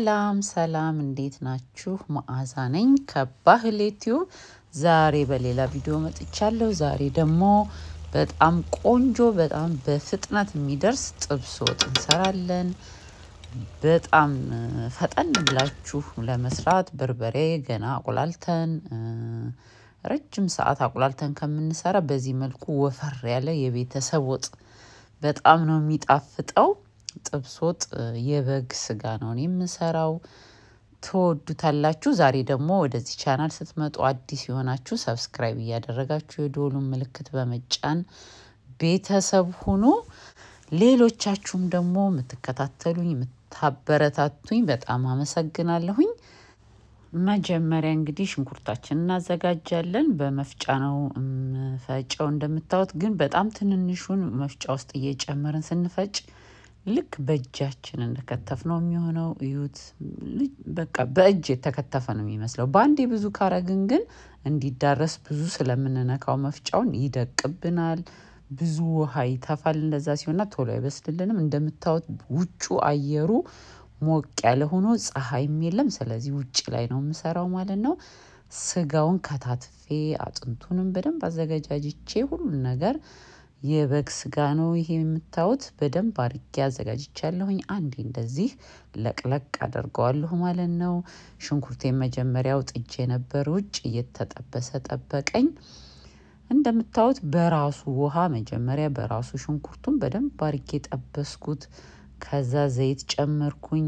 ሰላም ሰላም፣ እንዴት ናችሁ? መዓዛ ነኝ ከባህል ዩቲዩብ። ዛሬ በሌላ ቪዲዮ መጥቻለሁ። ዛሬ ደግሞ በጣም ቆንጆ በጣም በፍጥነት የሚደርስ ጥብስ ወጥ እንሰራለን። በጣም ፈጠን ብላችሁ ለመስራት በርበሬ ገና አቁላልተን ረጅም ሰዓት አቁላልተን ከምንሰራ በዚህ መልኩ ወፈር ያለ የቤተሰብ ወጥ በጣም ነው የሚጣፍጠው። ጥብስ ወጥ የበግ ስጋ ነው እኔ የምሰራው። ትወዱታላችሁ። ዛሬ ደግሞ ወደዚህ ቻናል ስትመጡ አዲስ የሆናችሁ ሰብስክራይብ እያደረጋችሁ የደወሉን ምልክት በመጫን ቤተሰብ ሁኑ። ሌሎቻችሁም ደግሞ የምትከታተሉኝ የምታበረታቱኝ በጣም አመሰግናለሁኝ። መጀመሪያ እንግዲህ ሽንኩርታችን እናዘጋጃለን። በመፍጫ ነው ፈጨው። እንደምታዩት ግን በጣም ትንንሹን መፍጫ ውስጥ እየጨመርን ስንፈጭ ልክ በእጃችን እንደከተፍ ነው የሚሆነው። እዩት፣ በቃ በእጅ የተከተፈ ነው የሚመስለው። በአንዴ ብዙ ካረግን ግን እንዲዳረስ ብዙ ስለምንነካው መፍጫውን ይደቅብናል፣ ብዙ ውሃ ይተፋል። እንደዛ ሲሆንና ቶሎ አይበስልልንም። እንደምታዩት ውጩ አየሩ ሞቅ ያለ ሆኖ ፀሐይም የለም። ስለዚህ ውጭ ላይ ነው የምሰራው ማለት ነው። ስጋውን ከታትፌ አጥንቱንም በደንብ አዘገጃጅቼ ሁሉን ነገር የበግ ስጋ ነው ይሄ የምታዩት። በደንብ አርጌ አዘጋጅቻለሁኝ። አንዴ እንደዚህ ለቅለቅ አደርገዋለሁ ማለት ነው። ሽንኩርቴን መጀመሪያው ጥጄ ነበር ውጭ እየተጠበሰ ጠበቀኝ። እንደምታዩት በራሱ ውሃ መጀመሪያ በራሱ ሽንኩርቱን በደንብ አርጌ ጠበስኩት። ከዛ ዘይት ጨመርኩኝ።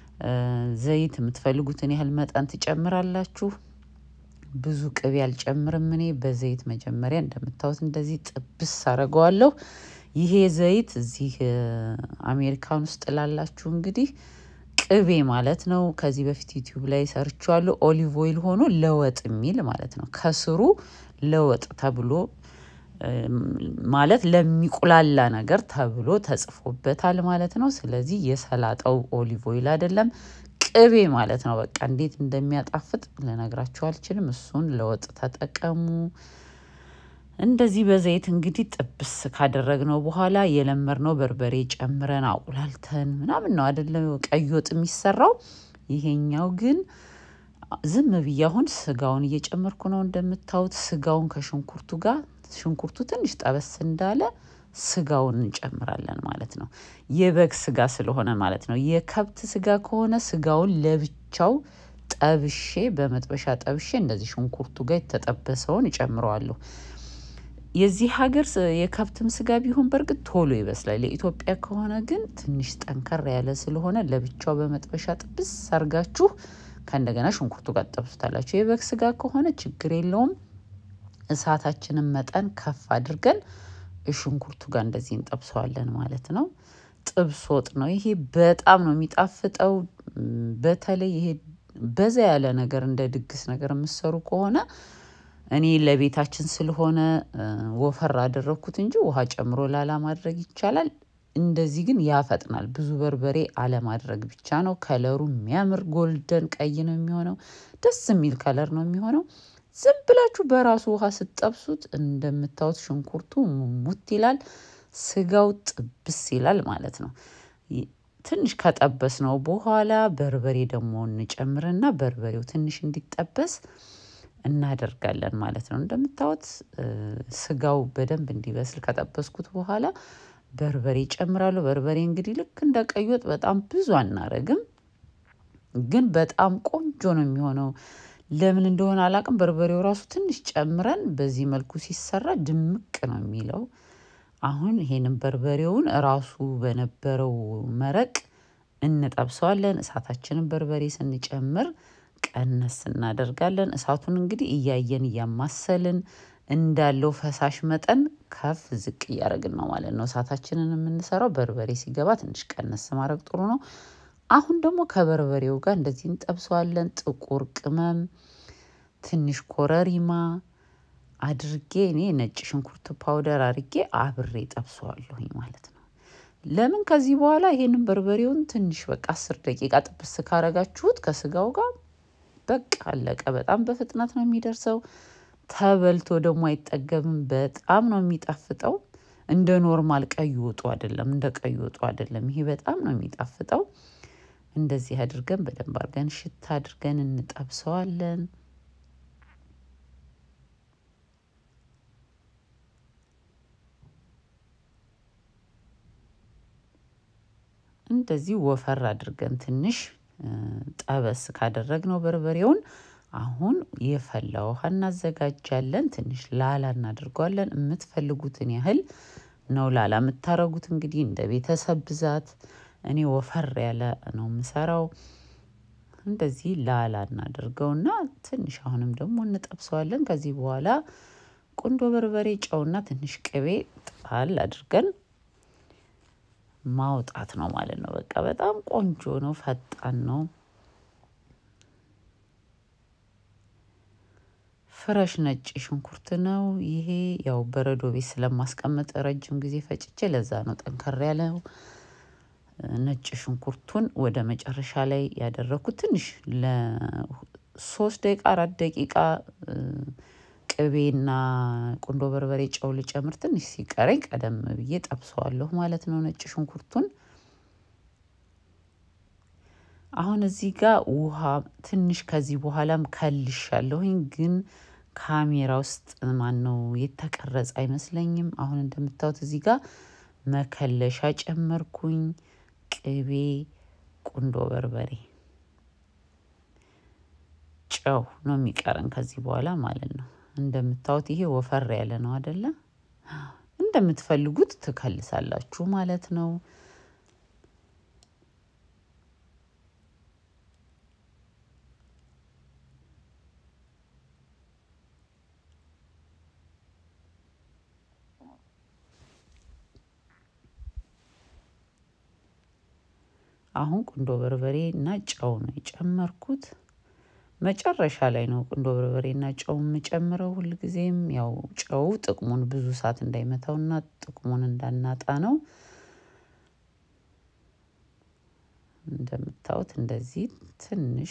ዘይት የምትፈልጉትን ያህል መጠን ትጨምራላችሁ። ብዙ ቅቤ አልጨምርም እኔ በዘይት መጀመሪያ እንደምታዩት እንደዚህ ጥብስ አረገዋለሁ። ይሄ ዘይት እዚህ አሜሪካን ውስጥ ላላችሁ እንግዲህ ቅቤ ማለት ነው። ከዚህ በፊት ዩቲዩብ ላይ ሰርቼዋለሁ። ኦሊቭ ኦይል ሆኖ ለወጥ የሚል ማለት ነው። ከስሩ ለወጥ ተብሎ ማለት ለሚቁላላ ነገር ተብሎ ተጽፎበታል ማለት ነው። ስለዚህ የሰላጣው ኦሊቭ ኦይል አይደለም ቅቤ ማለት ነው። በቃ እንዴት እንደሚያጣፍጥ ልነግራችሁ አልችልም። እሱን ለወጥ ተጠቀሙ። እንደዚህ በዘይት እንግዲህ ጥብስ ካደረግነው በኋላ የለመድነው በርበሬ ጨምረን አቁላልተን ምናምን ነው አይደለም ቀይ ወጥ የሚሰራው። ይሄኛው ግን ዝም ብዬ አሁን ስጋውን እየጨመርኩ ነው። እንደምታዩት ስጋውን ከሽንኩርቱ ጋር ሽንኩርቱ ትንሽ ጠበስ እንዳለ ስጋውን እንጨምራለን ማለት ነው። የበግ ስጋ ስለሆነ ማለት ነው። የከብት ስጋ ከሆነ ስጋውን ለብቻው ጠብሼ በመጥበሻ ጠብሼ እንደዚህ ሽንኩርቱ ጋር የተጠበሰውን እጨምረዋለሁ። የዚህ ሀገር የከብትም ስጋ ቢሆን በእርግጥ ቶሎ ይበስላል። የኢትዮጵያ ከሆነ ግን ትንሽ ጠንከር ያለ ስለሆነ ለብቻው በመጥበሻ ጥብስ አርጋችሁ ከእንደገና ሽንኩርቱ ጋር ጠብሱታላችሁ። የበግ ስጋ ከሆነ ችግር የለውም። እሳታችንን መጠን ከፍ አድርገን ሽንኩርቱ ጋር እንደዚህ እንጠብሰዋለን ማለት ነው። ጥብስ ወጥ ነው ይሄ። በጣም ነው የሚጣፍጠው። በተለይ ይሄ በዛ ያለ ነገር እንደ ድግስ ነገር የምሰሩ ከሆነ እኔ ለቤታችን ስለሆነ ወፈር አደረግኩት እንጂ ውሃ ጨምሮ ላላ ማድረግ ይቻላል። እንደዚህ ግን ያፈጥናል። ብዙ በርበሬ አለማድረግ ብቻ ነው። ከለሩ የሚያምር ጎልደን ቀይ ነው የሚሆነው። ደስ የሚል ከለር ነው የሚሆነው። ዝም ብላችሁ በራሱ ውሃ ስትጠብሱት እንደምታዩት ሽንኩርቱ ሙሙት ይላል፣ ስጋው ጥብስ ይላል ማለት ነው። ትንሽ ከጠበስ ነው በኋላ በርበሬ ደግሞ እንጨምርና በርበሬው ትንሽ እንዲጠበስ እናደርጋለን ማለት ነው። እንደምታዩት ስጋው በደንብ እንዲበስል ከጠበስኩት በኋላ በርበሬ ጨምራለሁ። በርበሬ እንግዲህ ልክ እንደ ቀይ ወጥ በጣም ብዙ አናረግም፣ ግን በጣም ቆንጆ ነው የሚሆነው። ለምን እንደሆነ አላቅም። በርበሬው ራሱ ትንሽ ጨምረን በዚህ መልኩ ሲሰራ ድምቅ ነው የሚለው። አሁን ይሄንን በርበሬውን ራሱ በነበረው መረቅ እንጠብሰዋለን። እሳታችንን በርበሬ ስንጨምር ቀነስ እናደርጋለን። እሳቱን እንግዲህ እያየን እያማሰልን እንዳለው ፈሳሽ መጠን ከፍ ዝቅ እያደረግን ነው ማለት ነው እሳታችንን የምንሰራው። በርበሬ ሲገባ ትንሽ ቀነስ ማድረግ ጥሩ ነው። አሁን ደግሞ ከበርበሬው ጋር እንደዚህ እንጠብሰዋለን። ጥቁር ቅመም፣ ትንሽ ኮረሪማ አድርጌ እኔ ነጭ ሽንኩርት ፓውደር አድርጌ አብሬ ጠብሰዋለሁኝ ማለት ነው። ለምን ከዚህ በኋላ ይሄንን በርበሬውን ትንሽ በቃ አስር ደቂቃ ጥብስ ካረጋችሁት ከስጋው ጋር በቃ አለቀ። በጣም በፍጥነት ነው የሚደርሰው። ተበልቶ ደግሞ አይጠገብም። በጣም ነው የሚጣፍጠው። እንደ ኖርማል ቀይ ወጡ አይደለም፣ እንደ ቀይ ወጡ አይደለም። ይሄ በጣም ነው የሚጣፍጠው። እንደዚህ አድርገን በደንብ አድርገን ሽታ አድርገን እንጠብሰዋለን። እንደዚህ ወፈር አድርገን ትንሽ ጠበስ ካደረግነው በርበሬውን አሁን የፈላ ውሃ እናዘጋጃለን። ትንሽ ላላ እናድርገዋለን። የምትፈልጉትን ያህል ነው ላላ የምታረጉት። እንግዲህ እንደ ቤተሰብ ብዛት እኔ ወፈር ያለ ነው የምሰራው። እንደዚህ ላላ እናድርገውና ትንሽ አሁንም ደግሞ እንጠብሰዋለን። ከዚህ በኋላ ቁንዶ በርበሬ፣ ጨውና ትንሽ ቅቤ ጣል አድርገን ማውጣት ነው ማለት ነው። በቃ በጣም ቆንጆ ነው፣ ፈጣን ነው። ፍረሽ ነጭ ሽንኩርት ነው ይሄ። ያው በረዶ ቤት ስለማስቀመጥ ረጅም ጊዜ ፈጭቼ ለዛ ነው ጠንከር ያለው። ነጭ ሽንኩርቱን ወደ መጨረሻ ላይ ያደረኩት ትንሽ ለሶስት ደቂቃ አራት ደቂቃ ቅቤና ቁንዶ በርበሬ ጨው ልጨምር ትንሽ ሲቀረኝ ቀደም ብዬ ጠብሰዋለሁ ማለት ነው ነጭ ሽንኩርቱን። አሁን እዚህ ጋር ውሃ ትንሽ ከዚህ በኋላም ከልሻለሁኝ፣ ግን ካሜራ ውስጥ ማን ነው የተቀረጸ አይመስለኝም። አሁን እንደምታዩት እዚህ ጋር መከለሻ ጨመርኩኝ፣ ቅቤ፣ ቁንዶ በርበሬ፣ ጨው ነው የሚቀረን ከዚህ በኋላ ማለት ነው። እንደምታዩት ይሄ ወፈር ያለ ነው አደለ? እንደምትፈልጉት ትከልሳላችሁ ማለት ነው። አሁን ቁንዶ በርበሬ እና ጨው ነው የጨመርኩት። መጨረሻ ላይ ነው ቁንዶ በርበሬ እና ጨው የምጨምረው። ሁልጊዜም ያው ጨው ጥቅሙን ብዙ ሰዓት እንዳይመታውና ጥቅሙን እንዳናጣ ነው። እንደምታዩት እንደዚህ ትንሽ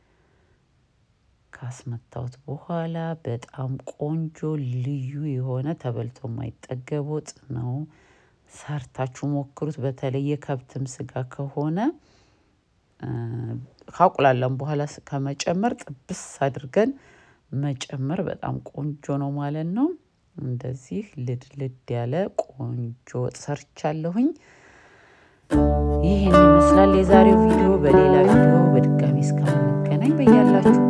ካስመታሁት በኋላ በጣም ቆንጆ ልዩ የሆነ ተበልቶ የማይጠገብ ወጥ ነው። ሰርታችሁ ሞክሩት። በተለይ የከብትም ስጋ ከሆነ ካቁላላም በኋላ ከመጨመር ጥብስ አድርገን መጨመር በጣም ቆንጆ ነው ማለት ነው። እንደዚህ ልድ ልድ ያለ ቆንጆ ወጥ ሰርቻለሁኝ። ይህን ይመስላል የዛሬው ቪዲዮ። በሌላ ቪዲዮ በድጋሚ እስከምንገናኝ በያላችሁ